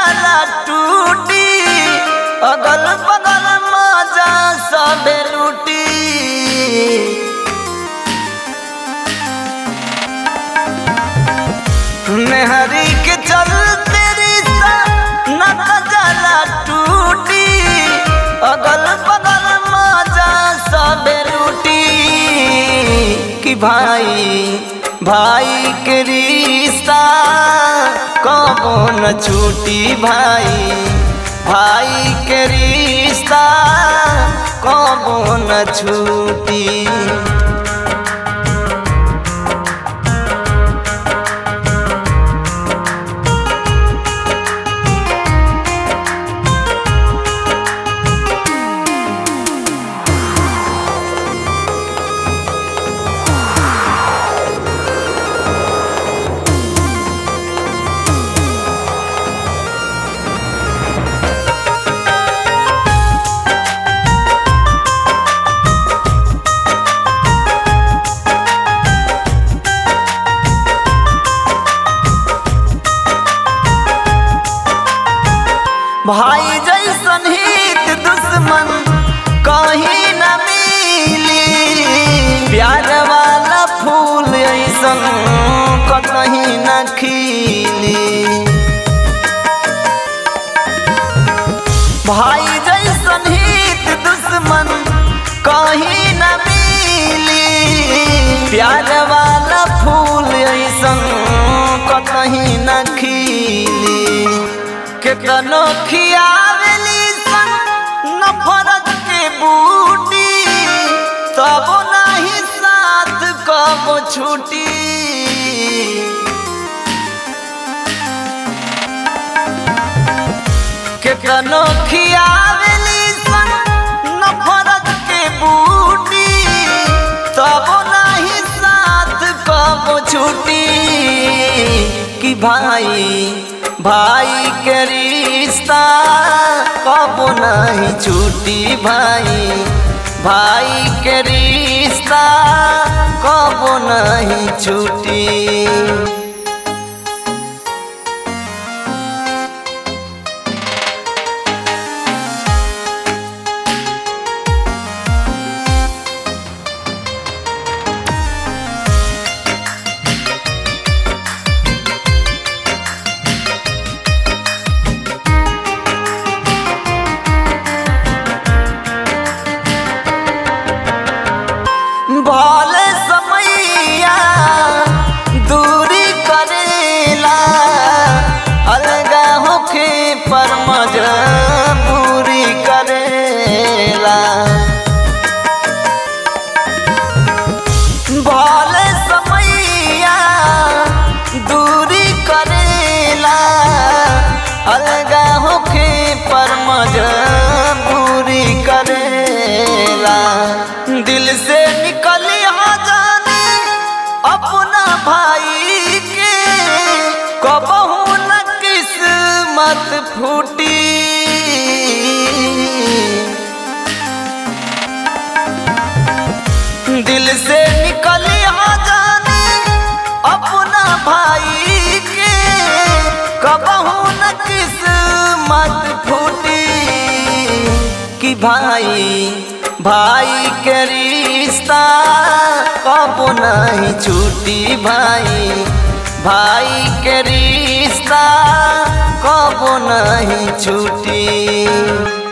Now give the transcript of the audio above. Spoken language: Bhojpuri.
जाला टूटी अगल बगल मजा सबे लूटी मेहरी के चलते रिश्ता न जाला टूटी अगल बगल मजा सबे लूटी कि भाई भाई के रिश्ता कबो न छूटी भाई भाई के रिश्ता कबो न छूटी भाई जैसन हित दुश्मन कहीं न मिली प्यार वाला फूल ऐसन कहीं न खिली भाई जैसन हित दुश्मन कहीं न मिली प्यार वाला फूल ऐसन कहीं न खिली केतनो खियावली सन नफरत के बूटी तब नहीं साथ कब छूटी केतनो खियावली सन नफरत के बूटी तब नहीं साथ कब छूटी कि भाई भाई के रिश्ता कब नहीं छूटी भाई भाई के रिश्ता कब नहीं छूटी भले समैया दूरी करेला अलगा होके पर मजबूरी करेला भले समैया दूरी करेला अलगा होके पर मजबूरी करेला दिल से निकल जाने अपना भाई के कबहू न किस्मत फूटी दिल से निकल जाने अपना भाई के कबहू न किस्मत फूटी कि भाई भाई के रिश्ता कब नहीं छूटी भाई भाई के रिश्ता कब नहीं छूटी